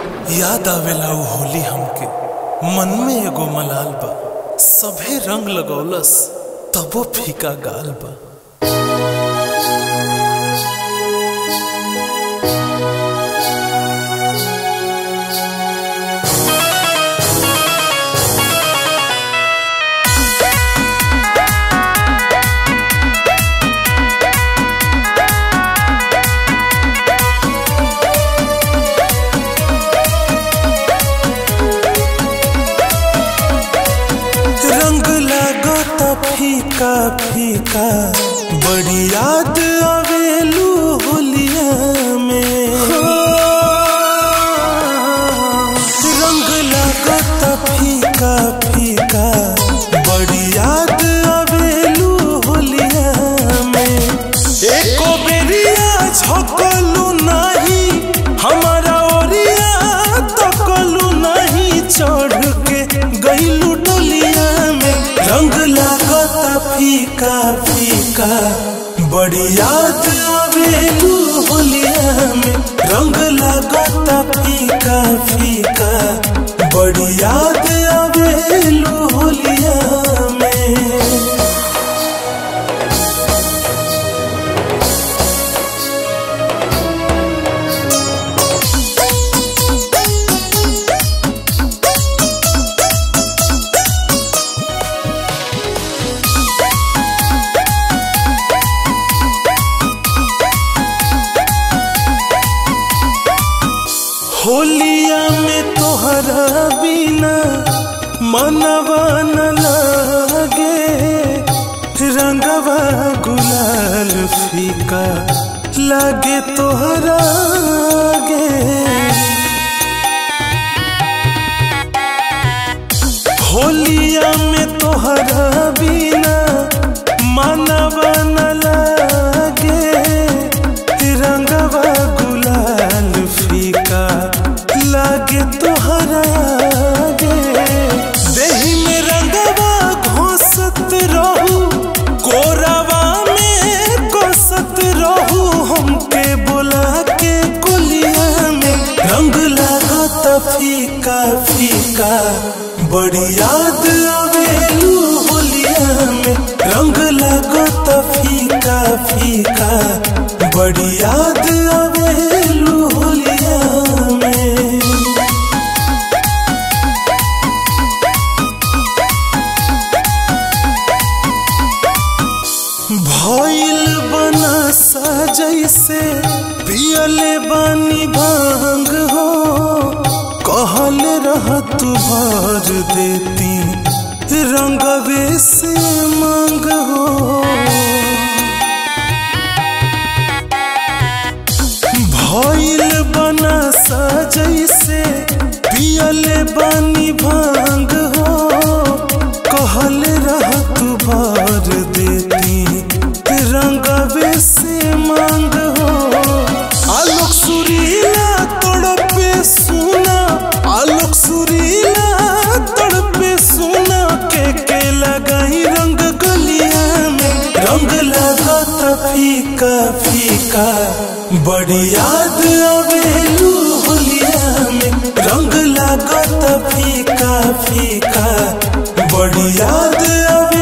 याद आवेला उ होली हमके मन में एगो मलाल बा सभे रंग लगौलस तबो फीका गाल बा रंग लागो त फीका फीका बड़ी याद आवेलू होलिया में रंग लागो त फीका फीका बड़ी याद आवेलू होलिया में एको बेरिया झकलू नाही हमारा ओरिया तकलू नहीं चढ़ के गईलू डोलिया में रंग लागता फीका फीका बड़ी याद आवेलू होलिया में रंग लागता फीका फीका बड़ी याद आवेलू होलिया में होलिया में तोहरा बिना मनवा न लागे रंगवा गुलाल फीका लागे तोहरा गे होलिया में तोहरा बिना मनवा न लागे रंगवा गुलाल फीका लागे तोहरा गे देही में रंगवा घोसत रहू कोरावा में कोसत रहू हमके बोला के कोलिया में रंग लागत फीका फीका बड़ी याद आवेलू होलिया में रंग लागत फीका फीका बड़ी याद आवेलू होलिया में भइल बना जैसे पियले बानी भांग हो कहल रह तू भर देती रंगवे से मांग हो भइल बना जैसे पियले बानी भांग हो कहल रह तू भर देती रंगवे से मांग हो आलोक सुरीला तड़पे सुना आलोक सुरीला तड़पे सुना के के लगाई रंग गलिया में रंग लागत फीका फीका बड़ी याद आवेलू होलिया में रंग लागत फीका फीका बड़ी याद आवे